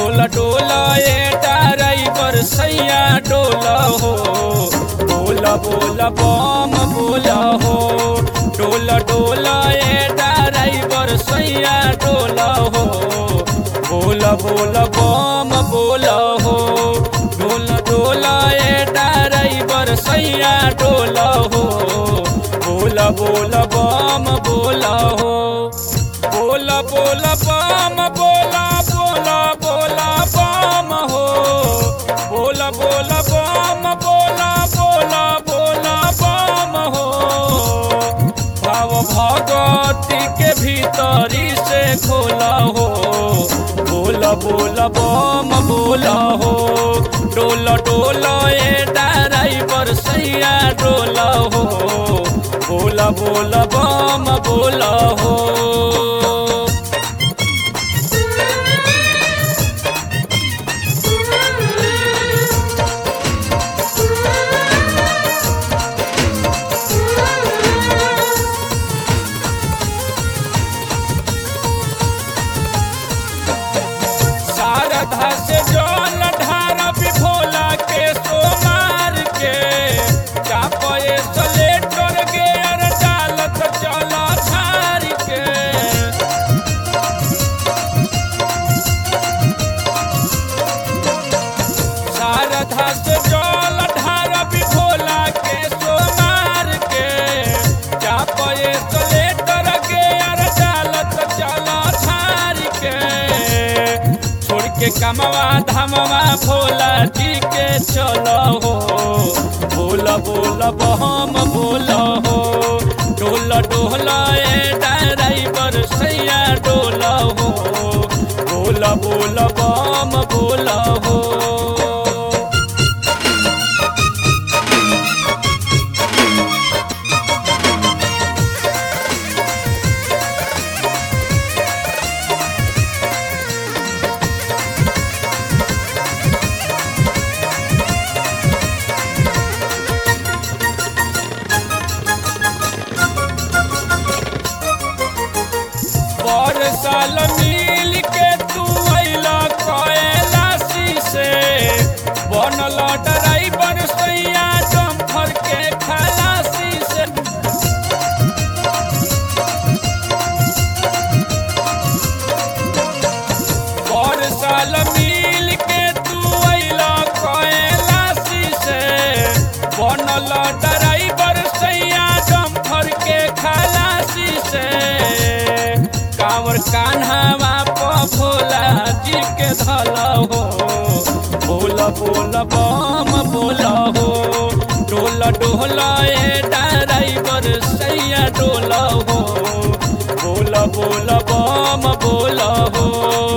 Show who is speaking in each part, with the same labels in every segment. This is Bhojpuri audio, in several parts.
Speaker 1: डोला डोला ए ड्राइवर सैया डोला हो बोला बोला बम बोला हो डोला डोला ए ड्राइवर सैया डोला हो बोला बोला बम बोला हो डोला डोला ए ड्राइवर सैया डोला हो बोला बोला बम बोला हो बोला बोला बम बोला बोला बोला बम हो बोला बोला बम बोला बोला बोला बम हो भाव भगवती के भीतरी से खोला हो बोला बोला बम बोला हो डोला डोला ए ड्राइवर सैया डोला हो बोला बोला बम बोला हो शारदा से जल ढारा भोला के सोमार के चापे सलेटर के अर डालत चल धार के शारदा से जल ढारा भोला के सोमार के चापे सलेटर के अर डालत चल धार के छोड़ के कमवा धमवा भोला जी के चलो हो बोला बोला बहम बोला हो डोला डोला ए ड्राइवर सैया डोला हो बोला बोला बम बोला हो पर साल मिल के तू अइला कैलाशी से बनल ड्राइवर सैया डम्फर के खलासी से पर साल मिल के तू अइला कैलाशी से बनल ड्राइवर सैया डम्फर के खलासी से कांवर कान्हावा प भोला जी के धला हो बोला बोला बम बोला हो डोला डोला ए ड्राइवर सैया डोला हो बोला बोला बम बोला हो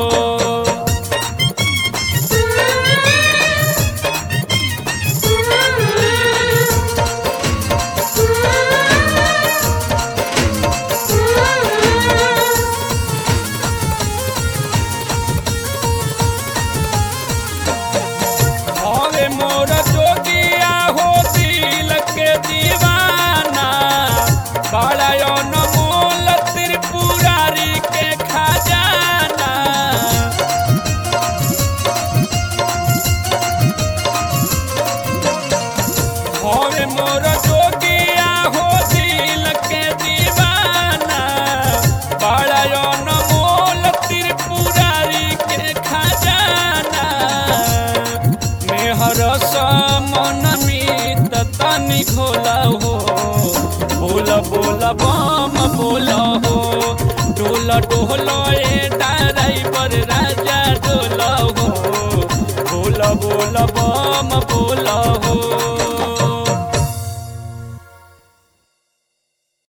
Speaker 1: हवे मोर जोगिया हो दिल के दीवाना बड़ा अनमोल त्रिपुरारी के खजाना हवे मोर जोगिया हो दिल के दीवाना बड़ा अनमोल त्रिपुरारी के खजाना मेहर मन मीत तनी घोला हो बोला बोला बम बोला हो डोला डोला ए ड्राइवर